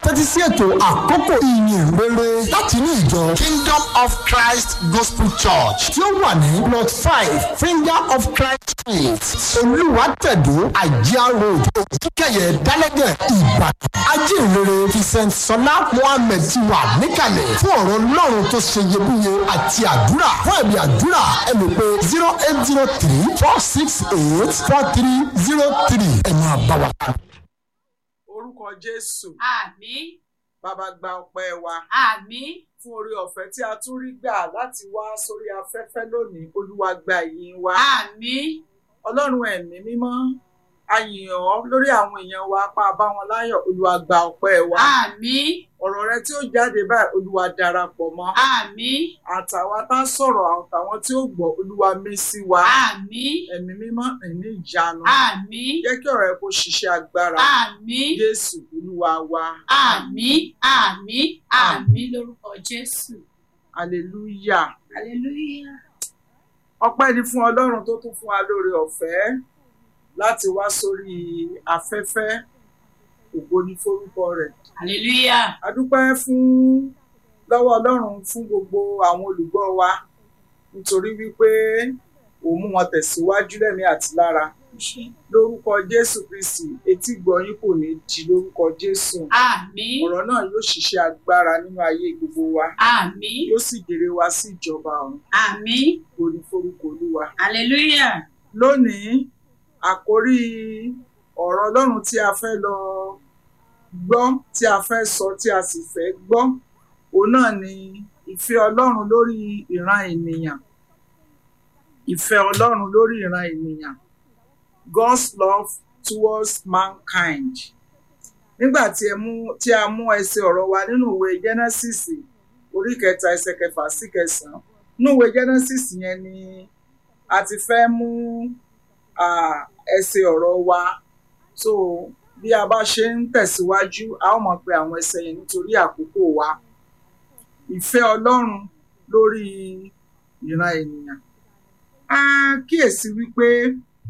tẹ́tí sí ètò àkókò ìyìn rere láti ní ìjọ Kingdom of Christ Gospel Church tí ó wà ní plot five Finger of Christ Street Olúwàtẹ̀dó Àjíá Road Òkìkẹyẹ Dálẹ́gẹ̀ Ìbàdàn ajínrere Vincent Sọlá Mohammed ti wà níkàlẹ̀ fún ọ̀rọ̀ Ọlọ́run tó ṣe iyebíye àti àdúrà fún ẹ̀mí àdúrà ẹ lè pe zero eight zero three four six eight four three zero three ẹ máa bá wa kà. orúkọ jésù Àmín. bàbá gba ọpẹ́ wa Àmín. fún orí ọ̀fẹ́ tí a tún rí gbà láti wá sórí afẹ́fẹ́ lónìí olúwa gba ìyìn wa Àmín. ọlọ́run ẹ̀mí mímọ́ a yìn ọ́ lórí àwọn èèyàn wa apá bá wọn láyọ̀ olúwa gba ọpẹ́ wa Àmín. ọ̀rọ̀ rẹ tí ó jáde báyìí olúwa darapọ̀ mọ́ Àmín. àtàwa tá a sọ̀rọ̀ àtàwọn tí ó gbọ́ olúwa mí sí wa Àmín. ẹ̀mí mímọ́ ẹ̀mí ìjánu Àmín. jẹ́ kí ọ̀rọ̀ ẹ kó ṣiṣẹ́ agbára Àmín. jésù olúwa wa Àmín. Àmín. Àmín lórúkọ Jésù. hallelujah. Hallelujah. ọpẹ́ ni fún ọlọ́run tó tún fún wa lórí ọ̀fẹ́ láti wá sórí afẹ́fẹ́ ògo ni forúkọ rẹ̀ Hallelujah. a dúpẹ́ fún lọ́wọ́ ọlọ́run fún gbogbo àwọn olùgbọ́ wa nítorí wípé òun mú wọn tẹ̀síwájú lẹ́mí àti lára lórúkọ jésù kristi etí gbọ̀nyín kò ní di lórúkọ jésù Àmín. ọ̀rọ̀ náà yóò ṣiṣẹ́ agbára nínú ayé gbogbo wa Àmín. yóò sì jèrè wa sí ìjọba ọ̀run Àmín. ògo ni forúkọ olúwa Hallelujah. lónìí àkórí ọ̀rọ̀ ọlọ́run tí a fẹ́ lọ gbọ́ tí a fẹ́ sọ tí a sì fẹ́ gbọ́ òun náà ni ìfẹ́ ọlọ́run lórí ìran ènìyàn ìfẹ́ ọlọ́run lórí ìran ènìyàn God's love towards mankind nígbà tí ẹ mú tí a mú ẹsẹ̀ ọ̀rọ̀ wa nínú ìwé Genesis orí kẹta ẹsẹ̀ kẹfà sí kẹsàn-án nínú ìwé Genesis yẹn ni a ti fẹ́ mú ah, ẹsẹ̀ ọ̀rọ̀ wa so bí a bá ṣe ń tẹ̀síwájú a ó mọ̀ pé àwọn ẹsẹ̀ yẹn nítorí àkókò wa ìfẹ́ ọlọ́run lórí ìran ènìyàn a kíyèsí wípé